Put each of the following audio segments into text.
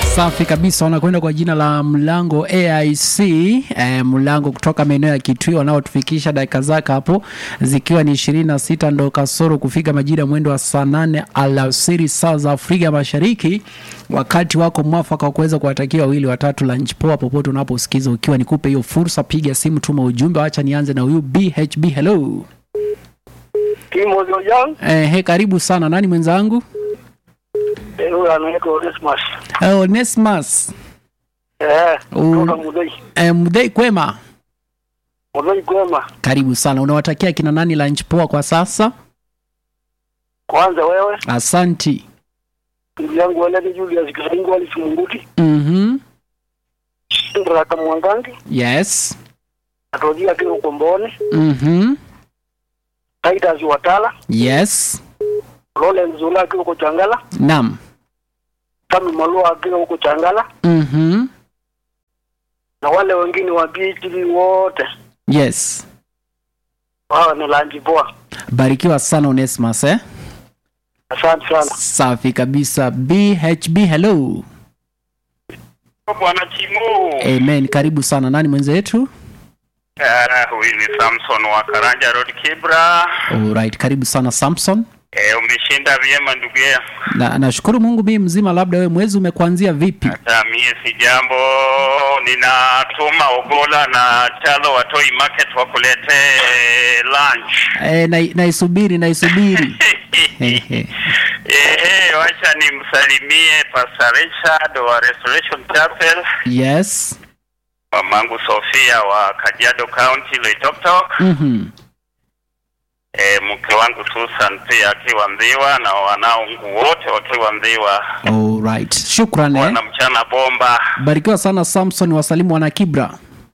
Safi kabisa, wanakwenda kwa jina la Mlango AIC eh, Mlango kutoka maeneo ya Kitui, wanaotufikisha dakika zake hapo zikiwa ni ishirini na sita ndo kasoro kufika majira mwendo wa saa nane alasiri saa za Afrika Mashariki, wakati wako mwafaka wa kuweza kuwatakia wawili watatu lunch poa popote unaposikiza. Ukiwa nikupe hiyo fursa, piga simu, tuma ujumbe. Wacha nianze na huyu BHB. Hello Timothy Ojang, eh, he, karibu sana. Nani mwenzangu? eh, huyo anaitwa Onesmus. Eh, Onesmus Eh, Mm. kutoka Mudhei. eh, Mdhei kwema, Mudhei kwema. karibu sana. Unawatakia kina nani lunch poa kwa sasa? Kwanza wewe, Asanti. ndugu yangu Weledi Julius Kisaringo Ali Simunguti, Mhm. Sindra Kamwangangi, Yes. Atojia Kiro Komboni, Mhm. Titus Watala, Yes. Roland Zula akiwa huko Changala, Naam. Sami Malua akiwa huko Changala, Mhm. na wale wengine wa PhD wote Yes. wao ni lanji poa. Barikiwa sana Onesmus eh? Asante sana. Safi kabisa. BHB hello. Bwana Chimu. Amen. Karibu sana. Nani mwenzetu? Ah, huyu ni Samson wa Karanja Road Kibra. Alright, karibu sana Samson. E, umeshinda vyema ndugu yangu. Na nashukuru Mungu mimi mzima, labda wewe mwezi umekuanzia vipi? Hata mie si jambo, ninatuma Ogola na Chalo watoi market wakuletee lunch. Eh, na, naisubiri naisubiri. Ehe. Ehe, wacha nimsalimie Pastor Richard wa Restoration Chapel, yes. mamangu Sofia wa Kajiado County Loitoktok, Mhm. e, mke wangu Susan pia akiwa Mdhiwa na wanangu wote wakiwa Mdhiwa. Alright. Shukran eh. Wana mchana bomba. Barikiwa sana Samson, wasalimu wana Kibra.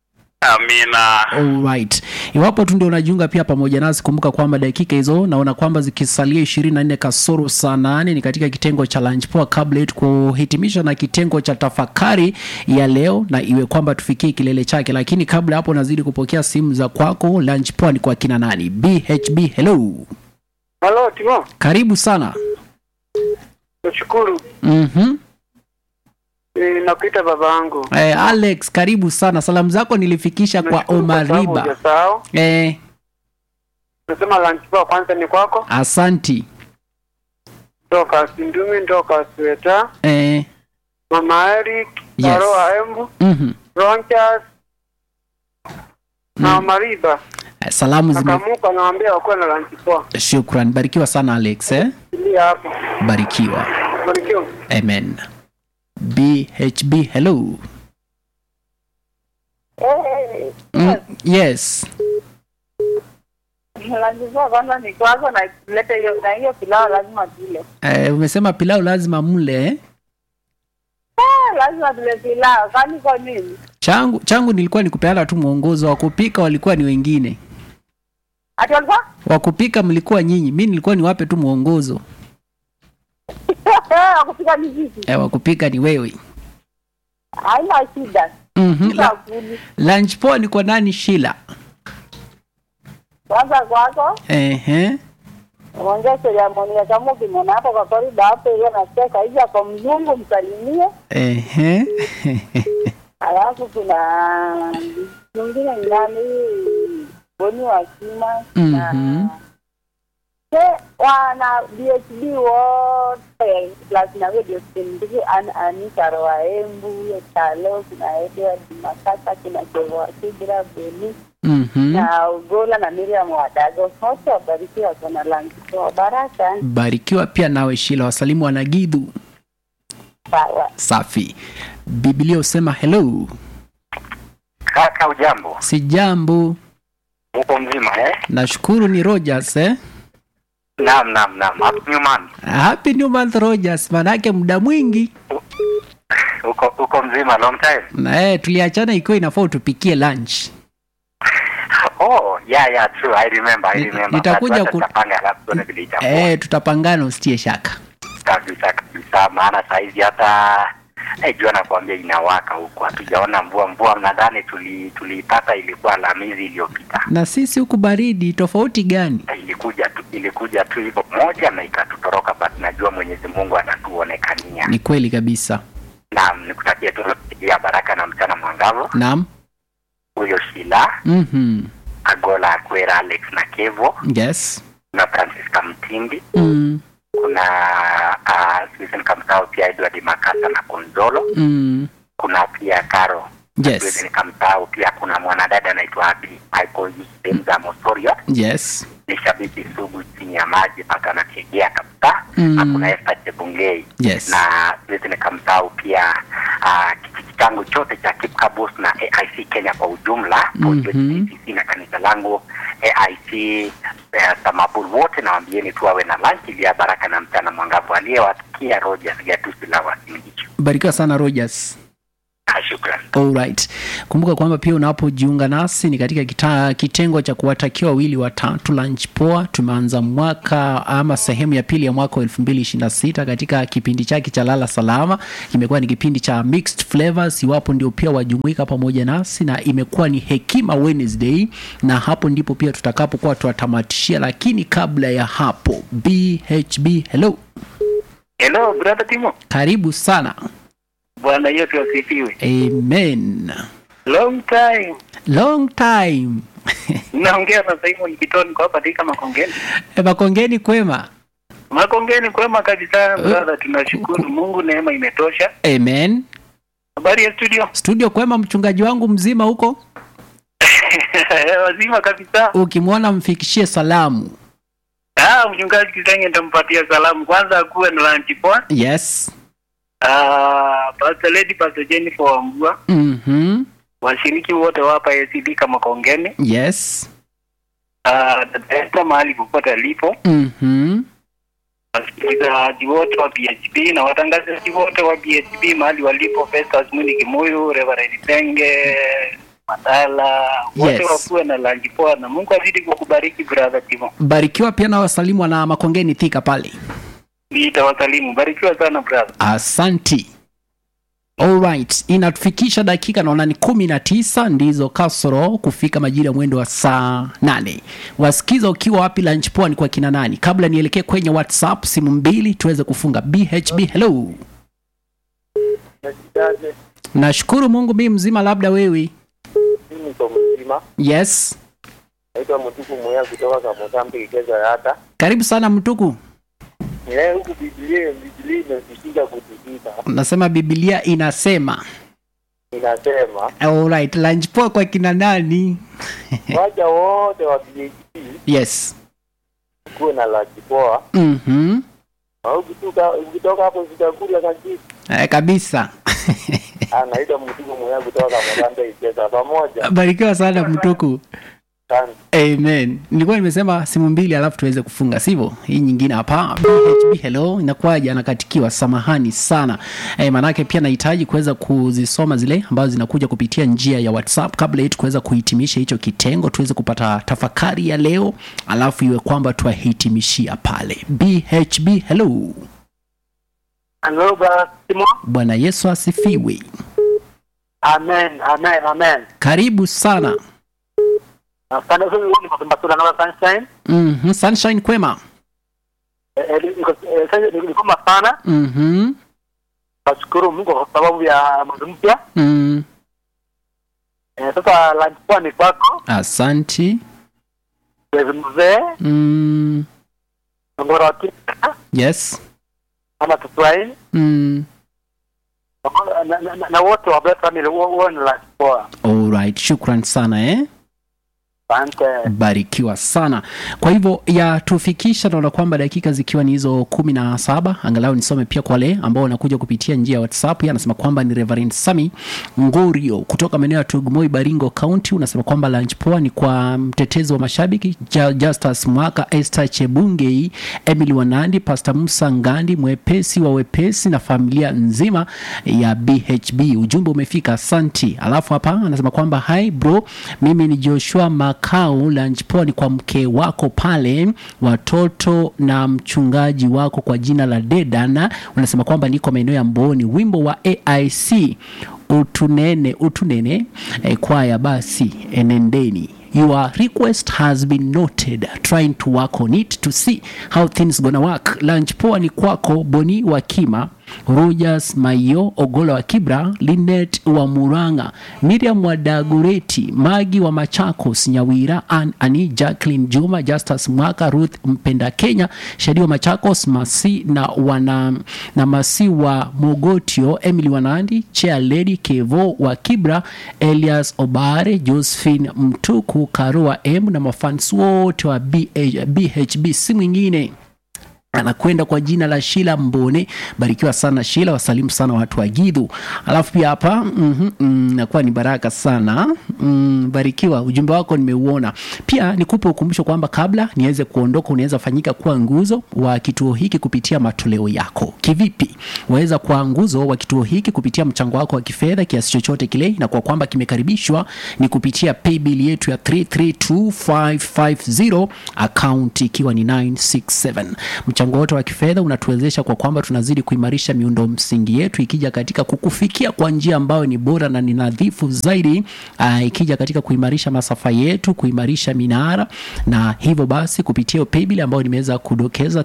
Amina. Alright. Iwapo tu ndio unajiunga pia pamoja nasi, kumbuka kwamba dakika hizo naona kwamba zikisalia ishirini na nne kasoro saa nane ni katika kitengo cha lunch poa, kabla yetu kuhitimisha na kitengo cha tafakari ya leo, na iwe kwamba tufikie kilele chake. Lakini kabla hapo, nazidi kupokea simu za kwako. Lunch poa ni kwa kina nani? BHB, hello, Halo Timo, karibu sana. nashukuru. Mhm. E, nakuita baba yangu. Eh, Alex, karibu sana. Salamu zako nilifikisha kwa Nashukuru kwa sababu Omariba. hujasahau. Eh, Nasema lunch poa kwanza ni kwako. asanti. Toka Sindumi, toka Sweta, Eh, Mama Eric, Yes. Karo Aembu, mhm. Ronchas na Mariba. Eh, Salamu zime Nakamuka naambia wakuwe na lunch poa. Shukran, barikiwa sana Alex eh? Tulia hapo. Barikiwa, Barikiwa. amen. BHB, hello. Mm, yes, lazima kwanza ni kwako na lete hiyo na hiyo pilau lazima tule. eh, umesema pilau lazima mle eh? Ah, lazima tule pilau. Kwani kwa nini? Changu changu nilikuwa nikupeana tu mwongozo wa kupika, walikuwa ni wengine. Ati walikuwa? Wa kupika mlikuwa nyinyi, mi nilikuwa niwape tu mwongozo. Wakupika ni vipi? Eh, wa kupika ni wewe. Haina shida. Mhm. La, Tutakuli. lunch poa ni kwa nani? Shila. Kwanza kwako Ehe. ongea seremoni ya kama ukimwona hapo kwa korido hapo ile nacheka hivi kwa mzungu msalimie. Ehe. Alafu kuna mwingine ni nani? Boni wa Kima na Mhm. Ke wana BHD wote plus na radio sindiki an Anita Roaembu Chalo kuna Edward Makata kina Kevo Kibra Beni Mhm. na Ugola na Miriam Wadago wote wabarikiwa sana langi kwa baraka Barikiwa pia nawe Shila, wasalimu wanagidhu. sawa. Safi. Biblia usema hello. Kaka ujambo? Si jambo. Uko mzima eh? Nashukuru ni Rogers eh? Naam, naam, naam. Happy new month. Happy new month Rogers, manake muda mwingi Uko uko mzima long time. na eh, tuliachana ikiwa inafaa utupikie lunch. Oh, yeah, yeah, true. I remember, I Ni- remember. nitakuja But ku- wacha tutapanga alafu tuone vile itakuwa. Eh, tutapangana usitie shaka. Kabisa kabisa, maana saizi hata eh, jua nakwambia inawaka huku, hatujaona mvua. Mvua nadhani tuli tuliipata ilikuwa Alhamisi iliyopita. Na sisi huku baridi tofauti gani? Eh, Ilikuja tu ilikuja tu hivyo moja na ikatutoroka, but najua Mwenyezi Mungu anatuonekania Ni kweli kabisa. Naam, nikutakia tu ya baraka na mchana mwangavu. naam Huyo Shila mhm Agola Akwera, Alex na Kevo, yes kuna Francisca Mtindi, mm. kuna uh, Susan Kamsao pia Edward Makasa na Konzolo, Mm. kuna pia Karo yes Susan Kamsao, pia kuna mwanadada anaitwa Abi Michael Yusemza Mosorio, yes ni shabiki sugu chini ya maji mpaka anategea kabisa Mm. na kuna Esther Chebungei yes na siwezi nikamsahau pia uh, kijiji changu chote cha Kipkabus na AIC Kenya kwa ujumla Mhm. AIC na kanisa langu AIC uh, Samabul wote nawaambieni tu wawe na lunch ili ya baraka na mchana mwangavu aliyewasikia Rogers Gatusi la Wasingishu. barikiwa sana rogers Ah, Shukran. Alright. Kumbuka kwamba pia unapojiunga nasi ni katika kita, kitengo cha kuwatakia wawili watatu lunch poa. Tumeanza mwaka ama sehemu ya pili ya mwaka wa 2026 katika kipindi chake cha lala salama. Kimekuwa ni kipindi cha mixed flavors, iwapo ndio pia wajumuika pamoja nasi, na imekuwa ni hekima Wednesday, na hapo ndipo pia tutakapokuwa tuwatamatishia, lakini kabla ya hapo, BHB, hello, Hello brother Timo. karibu sana. Bwana Yesu asifiwe. Amen. Long time. Long time. Naongea na Simon Kitoni kwa hapa katika Makongeni. E, Makongeni kwema. Makongeni kwema kabisa brother, tunashukuru Mungu, neema imetosha. Amen. Habari ya studio? Studio kwema, mchungaji wangu mzima huko, Wazima kabisa. ukimwona mfikishie salamu. Ah, mchungaji Kisenge nitampatia salamu. Kwanza akuwe na lunch poa. Yes. Ah, Pastor Lady Pastor Jennifer Wambua, Mhm. washiriki wote wa hapa ACD kama Kongeni. Yes. Ah, dada Esther mahali popote alipo. Mhm. Wasikilizaji wote wa BHP na watangazaji wote wa BHP mahali walipo, Festus Mwini Kimuyu, Reverend Penge, Madala, wote Yes. wakuwe na lunch poa na Mungu azidi kukubariki brother Timo. Barikiwa pia na wasalimu na Makongeni thika pale. Nitawasalimu. Barikiwa sana brother. Asanti. Alright, inatufikisha dakika naona ni kumi na tisa ndizo kasoro kufika majira ya mwendo wa saa nane. Wasikiza ukiwa wapi lunch poa ni kwa kina nani? Kabla nielekee kwenye WhatsApp simu mbili tuweze kufunga. BHB, hello. Nashukuru Mungu mimi mzima, labda wewe. Mimi niko mzima, Yes, naitwa Mtuku Moya kutoka kwa Mozambique Keza hata karibu sana Mtuku. nileo huku Biblia Biblia imesisitiza kutikisa, Nasema Biblia inasema. inasema Alright, lunch poa kwa kina nani? waja wote wa BHP Yes. kuwe na laki poa, Mhm. na ukitoka ukitoka hapo sitakula kabisa. Eh, kabisa. Anaitwa Mtuku Moya kutoka kwa Mozambique Keza pamoja Barikiwa sana Mtuku. sana. Amen. Nilikuwa nimesema simu mbili alafu tuweze kufunga, sivyo? Hii nyingine hapa. BHB hello, inakuwaje? Anakatikiwa, samahani sana. E, maanake pia nahitaji kuweza kuzisoma zile ambazo zinakuja kupitia njia ya WhatsApp kabla yetu kuweza kuhitimisha hicho kitengo, tuweze kupata tafakari ya leo, alafu iwe kwamba tuwahitimishia pale. BHB hello. Hello, brother Timo. Bwana Yesu asifiwe. Amen, amen, amen. Karibu sana. Asante sana ni kwa Basura na Sunshine. Mhm, Sunshine kwema. Eh, eh, niko eh, sasa niko kama sana. Mhm. Nashukuru Mungu kwa sababu ya mwezi mpya. Mm. Eh, sasa lunch poa ni kwako. Asanti. Mwezi mzee, Mm. ngora wa Kenya, Yes. ama Kiswahili. Mm. Na- na- na- na wote wa Beth family wo- wo ni lunch poa. Alright, shukran sana eh. Asante. Barikiwa sana. Kwa hivyo yatufikisha, naona kwamba dakika zikiwa ni hizo kumi na saba. Angalau nisome pia kwa wale ambao wanakuja kupitia njia ya WhatsApp. Yeye anasema kwamba ni Reverend Sami Ngorio kutoka maeneo ya Tugumoi, Baringo County. Unasema kwamba lunch poa ni kwa mtetezi wa mashabiki Ja- Justus Mwaka, Esther Chebungei, Emily Wanandi, Pastor Musa Ngandi, mwepesi wa wepesi na familia nzima ya BHB. Ujumbe umefika, asanti. Alafu hapa anasema kwamba hi bro, mimi ni Joshua Makau. Lunch poa ni kwa mke wako pale, watoto na mchungaji wako kwa jina la Dedana. Unasema kwamba niko maeneo ya Mboni. Wimbo wa AIC utunene utunene eh, kwaya basi enendeni Your request has been noted. Trying to work on it to see how things gonna work. Lunch poa ni kwako Boni Wakima Rogers Maio, Ogola wa Kibra, Linet wa Muranga, Miriam wa Dagoreti, Magi wa Machakos, Nyawira, Ann Ani, Jacqueline Juma, Justus Mwaka, Ruth Mpenda Kenya, Shadi wa Machakos, Masi na wana na Masi wa Mogotio, Emily Wanandi, Chair Lady Kevo wa Kibra, Elias Obare, Josephine Mtuku, Karua M na mafans wote wa BH, BHB si mwingine anakwenda kwa jina la Shila Mbone. Barikiwa sana Shila, wasalimu sana watu wa Gidhu. Alafu pia hapa mm -hmm, nakuwa ni baraka sana mm, barikiwa, ujumbe wako nimeuona. Pia nikupe ukumbusho kwamba kabla niweze kuondoka, unaweza fanyika kuwa nguzo wa kituo hiki kupitia matoleo yako. Kivipi? Waweza kuwa nguzo wa kituo hiki kupitia mchango wako wa kifedha kiasi chochote kile, na kwa kwamba kimekaribishwa ni kupitia paybill yetu ya 332550 account ikiwa ni 967 mchango wote wa kifedha unatuwezesha kwa kwamba tunazidi kuimarisha miundo msingi yetu ikija katika kukufikia kwa njia ambayo ni bora na ni nadhifu zaidi uh, ikija katika kuimarisha masafa yetu kuimarisha minara na hivyo basi kupitia paybill ambayo nimeweza kudokeza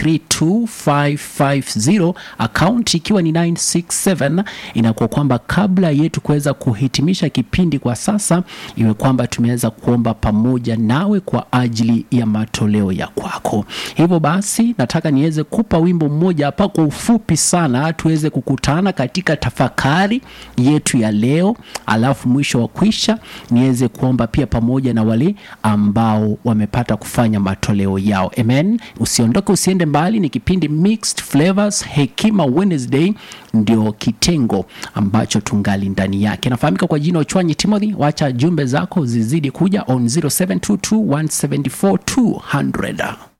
332550 account ikiwa ni 967 inakuwa kwamba kabla yetu kuweza kuhitimisha kipindi kwa sasa iwe kwamba tumeweza kuomba pamoja nawe kwa ajili ya matoleo ya kwako hivyo basi nataka niweze kupa wimbo mmoja hapa kwa ufupi sana tuweze kukutana katika tafakari yetu ya leo alafu mwisho wa kwisha niweze kuomba pia pamoja na wale ambao wamepata kufanya matoleo yao amen usiondoke usiende mbali ni kipindi mixed flavors hekima wednesday ndio kitengo ambacho tungali ndani yake nafahamika kwa jina uchwanyi timothy wacha jumbe zako zizidi kuja on 0722 174 200